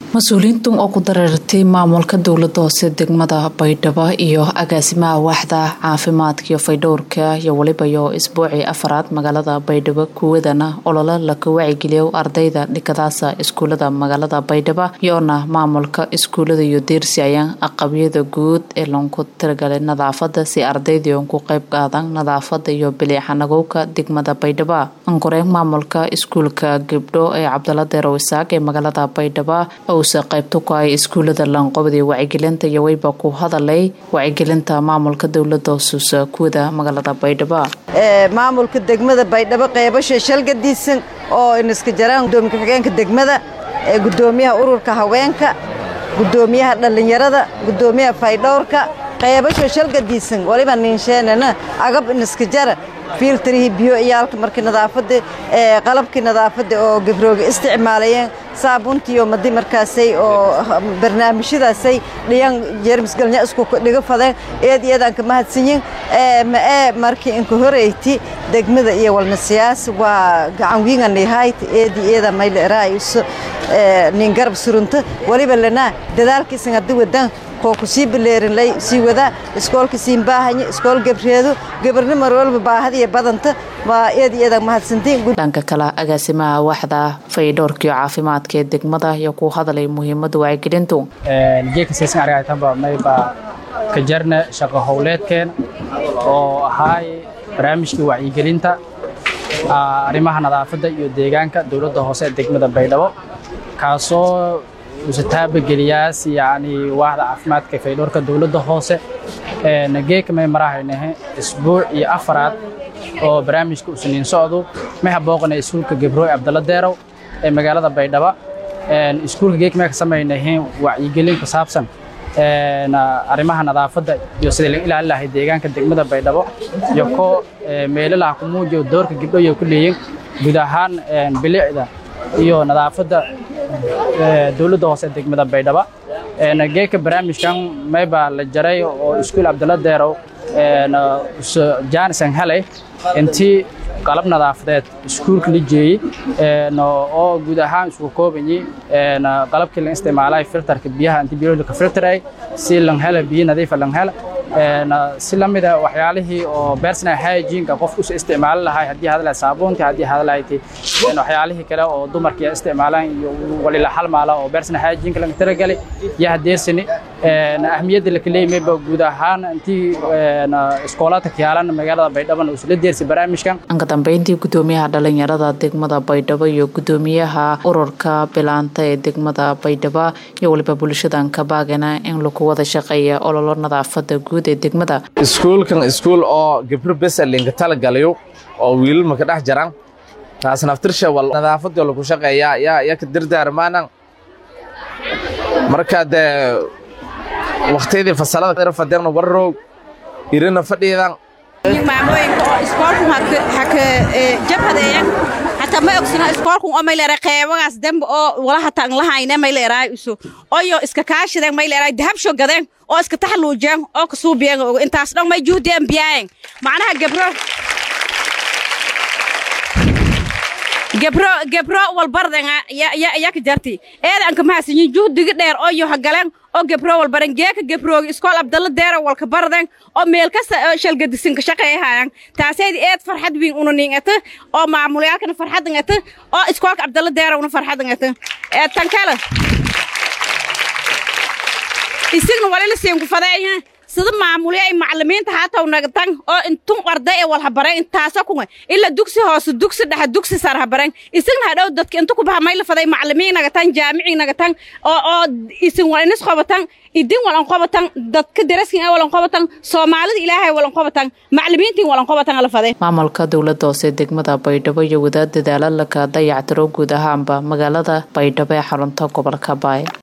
mas-uuliyiintan oo ku dareertay maamulka dowlada hoose degmada baydhabo iyo agaasimaha waaxda caafimaadka iyo faydhowrka iyo weliba iyo isbuucii afaraad magaalada baydhabo kuwadana olole laka wacigeliyo ardayda dhikadaasa iskuulada magaalada baydhabo iyoona maamulka iskuulada iyo deersi ayaan aqabyada guud ee loonku tiragalay nadaafada si ardaydi ku qeyb qaadan nadaafada iyo biliixanagowka degmada baydhabo ankore maamulka iskuulka gabdho ee cabdala deerow isaaq ee magaalada baydhabo uusa qaybta ku hay iskuulada laanqobada wacyigelinta iyo weyba ku hadalay wacyigelinta maamulka dowlada hoosuusa kuwada magaalada baydhabo maamulka degmada baydhabo qeybasha shalgadiisan oo iniska jaraan gudoomiye ku-xigeenka degmada ee gudoomiyaha ururka haweenka gudoomiyaha dhallinyarada gudoomiyaha faydhowrka qeybasho shalgadiisan waliba ninsheenana agab iniska jara fiiltarihii biyo iyaalka markii nadaafada qalabkii nadaafada oo gabrooga isticmaalayeen saabuntiiyo madi markaasay oo barnaamijyadaasay dhiyan jeermisgalnya isku dhiga fadeen eed iyadaan ka mahadsanyin mae markii inka horeyti degmada iyo walnasiyaas waa gacan wiinganihayt eedi iyada mayla eraayso nin garab surunta waliba lanaa dadaalkiisan haddi wadan koo ku sii baleerinlay sii wadaa iskoolka siin baahanya iskool gabreedo gabarni mar walba baahadiya badanta waa eed iyada mahadsantiin dhanka kale agaasimaha waaxda faydhowrkiyo caafimaadka ee degmada iyo ku hadalay muhiimada wacyigelintu geedka siisan argaytanba mayba ka jarna shaqo howleedkeen oo ahaay barnaamijkii wacyigelinta arrimaha nadaafadda iyo deegaanka dowladda hoose ee degmada baydhabo kaasoo usa taabageliyaas yacni waaxda caafimaadka faydhowrka dowladda hoose geeka may marahaynahe isbuuc iyo afaraad oo barnaamijka usaniin socdo may habooqana iskuulka gabrooy abdalla deerow ee magaalada baydhaba iskuulka geeka may ka samaynahe wacyigelin ku saabsan arrimaha nadaafadda iyo sidii laga ilaalin lahay deegaanka degmada baydhabo iyo ko meelalaha ku muujiyo doorka gabdhoyo ku leeyin guud ahaan bilicda iyo nadaafadda dowladda hoose degmada baydhaba geeka barnaamijkan mayba la jaray oo iskuul abdalla deerow jaanisan helay intii qalab nadaafadeed iskuulka la jeeyey oo guud ahaan isku koobayay qalabkii la isticmaalay filterka biyaha intii biyaha ka filteray si lan hela biyo nadiif lan hela si la mid ah waxyaalihii oo personal hygiene qofku u isticmaali lahay haddii hadalay saabuunta haddii hadalay waxyaalihii kale oo dumarka isticmaalaan iyo walila halmaala oo personal hygiene laga talagalay iyo hadeersani ahmiyadda la kaleeyay ba guud ahaan intii iskoolaadka kiyaalan magaalada baydhabo uu isla deersi barnaamijkan anka dambeyntii gudoomiyaha dhalinyarada degmada baydhabo iyo gudoomiyaha ururka bilaanta ee degmada baydhabo iyo waliba bulshadan ka baagana in lagu wada shaqeeya ololo nadaafada guud ee degmada iskuulkan iskuul oo gabro besa linka talagalayo oo wiilal maka dhex jaran taas naftirsha wal nadaafadoo lagu shaqeeyaa yaa yaa ka dardaarmaanan marka dee waqtiyadii fasalada fadeerna warroog irina fadhiidan maamooyinka oo iskoolkun haka jabhadeeyan hataa ma ogsana iskoolkun oo mayleera qeebagaas dembe oo wala hata an lahayne mayleeraay uso oyo iska kaashideen mayleeraay dahabsho gadeen oo iska taxaluujeen oo kasuubiyeen ogo intaas dhan may juhdeen biyaayeen macnaha gebro gebro gebro walbardenga yak jarti eedan ka mahadsanyin juhdigi dheer oo yo hagaleen oo gebro walbaren geeka gebroogi iskool abdalla deera walka barden oo meel kasta shalgadisin ka shaqeeyahayan taaseedi eed farxad wiin unaning ata oo maamulayaalkana farxadan ata oo iskoolka abdalla deera una farxadan ata tankala isigna walila siin ku fadeeyaha sida maamulya ay macallimiinta haataw nagtan oo intun arday ee wal habareen intaasa kunga ila dugsi hoose dugsi dhexe dugsi sar habareen isagna hadhow dadka inta ku baha mayla faday macallimiin nagatan jaamici nagatan oo oo isin wal inis qobatan idin walan qobatan dadka daraskin ay walan qobatan soomaalida ilaahay walan qobatan macallimiintiin walan qobatan ala faday maamulka dowladda hoose degmada baydhabo iyo wadaad dadaalo laka dayactiro guud ahaanba magaalada baydhabo ee xarunta gobolka baay